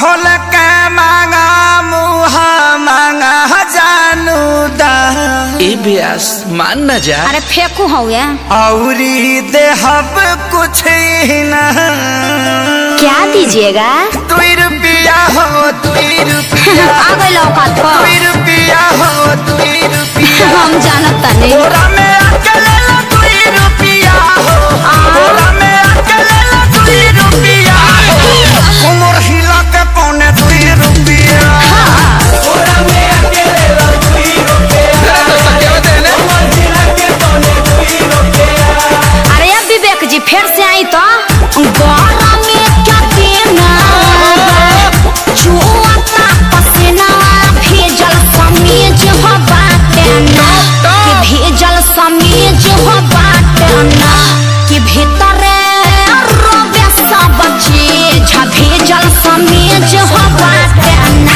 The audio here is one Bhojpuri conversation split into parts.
खोल के मांगा मुँह मांगा जानू दा ए ब्यास मान न जा अरे फेंकू हवे औरी देहब कुछ ही ना क्या दीजिएगा दुई रुपया हो दुई रुपया आ गई औकात पर दुई रुपया हो दुई रुपया हम जानत नहीं बोरा में अकेले ला दुई रुपया हो बोरा में अकेले ला दुई रुपया हो उमर हिला के पौने दुई रुपया बोरा में अकेले ला दुई रुपया उमर हिला के पौने दुई रुपया अरे अब विवेक जी फिर से आई तो गौरा में क्या देना जुआता पसीना भेजल समीज हो बाटे ना कि भेजल समीज हो बाटे ना कि भीतरे रोबे सब चीज भेजल समीज हो बाटे ना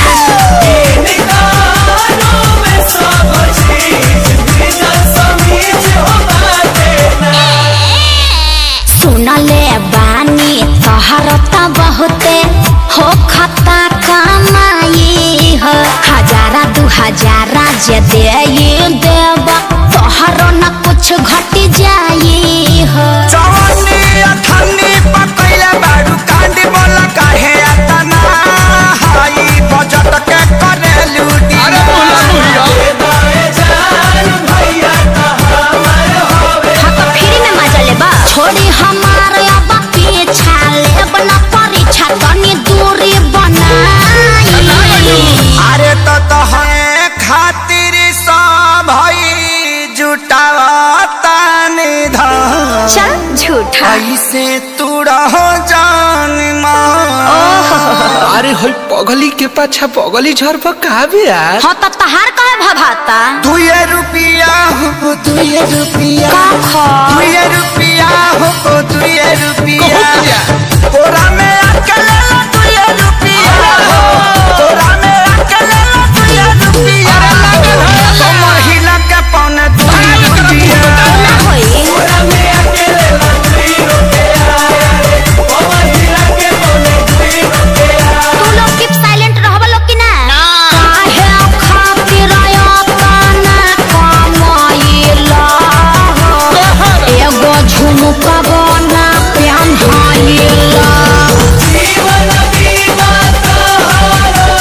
सुनले बानी तोहर त बहुते हो खता कमाई हो हजारा दू हजारा जे दे देब तोहर न कुछ घट जाई हो जवानी अठन्नी पकैले बारू कांडी बोला काहे अतना हाई बजट के करे लूटी अरे हाँ तो फ्री में मजा लेबा छोड़ी हमार अब पीछा लेब न परीक्षा तनी दूरी बनाई अरे तो तोहरे खातिर सब भई जुटावता निधन चल झूठा ऐसे तू रहो जान माँ अरे होई पगली के पाछा पगली झर पर का ब्यास हाँ तो तहार कहे भभाता दुए रुपया हो दुए रुपया का खा दुए रुपया हो दुए रुपया तोरा में अकेले ला दुए रुपया हो तोरा में अकेले ला दुए रुपया कमर हिला के पौने दुए रुपया ना होई तोरा में अकेले ला दुए रुपया कमर हिला के पौने दुए रुपया तू लोग कीप साइलेंट रहबा लोग कि ना काहे खातिर अपना कमाइला एगो झुमका बना पेन्हाइला जीवन बीमा तोहरो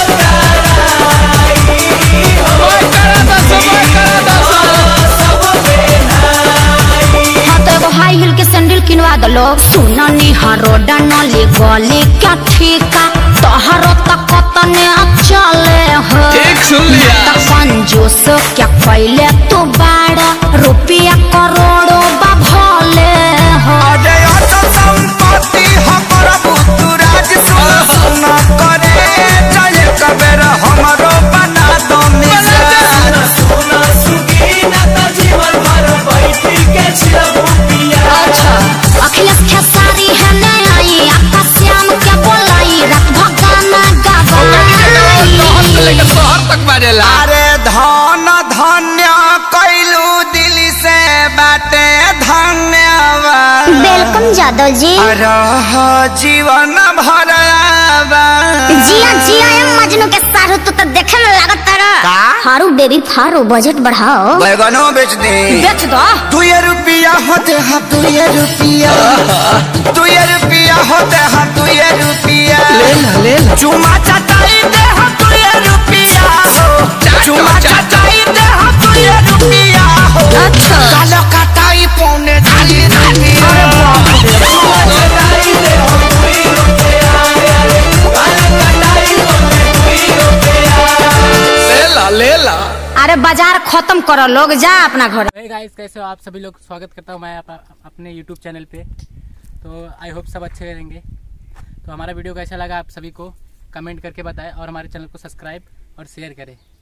हाँ तो एगो हाई हिल के सैंडल किनवा दलो सुननी हरोडा नली गली क्या ठीका तोहरो तक तने चले हो ठीक सुन लिया त कंजूस क्या कैले तू बाड़ा रुपया करोड़ों बा भले हो अरे अचल संपत्ति हमर बुतुराज सुन सुन करे जय कबेर हमरो बना दो मिजान सुन सुगी ना त जीवन भर बैठी के छिलबू पिया अच्छा अखिलेश खेसारी है ने आई आपका श्याम क्या बोलाई रात भगाना गावाई शहर तक बाजेला अरे धन धन्य कैलू दिल से बाटे धन्यवाद वेलकम जादव जी रह जीवन भर जिया जिया एम मजनू के सारू तू तो देखे में लागत तारा का? हारू बेबी फारू बजट बढ़ाओ बैगनो बेच दे बेच दो दुए रुपया होते हैं दुए रुपया दुए रुपया होते हैं दुए रुपया ले ला ले ला चुमा चटाई दे हम दुए रुपया हो चुमा चटाई दे हम दुए रुपया हो अच्छा। कालो कटाई पौने धाली धाली चुमा चटाई दे हम दुए रुपया कालो कटाई पौने दुए रुपया ले ला ले ला अरे बाजार खत्म करो लोग जा अपना घर हे गाइस कैसे हो आप सभी लोग स्वागत करता हूँ मैं आप, अपने यूट्यूब चैनल पे तो आई होप सब अच्छे रहेंगे तो हमारा वीडियो कैसा लगा आप सभी को कमेंट करके बताएं और हमारे चैनल को सब्सक्राइब और शेयर करें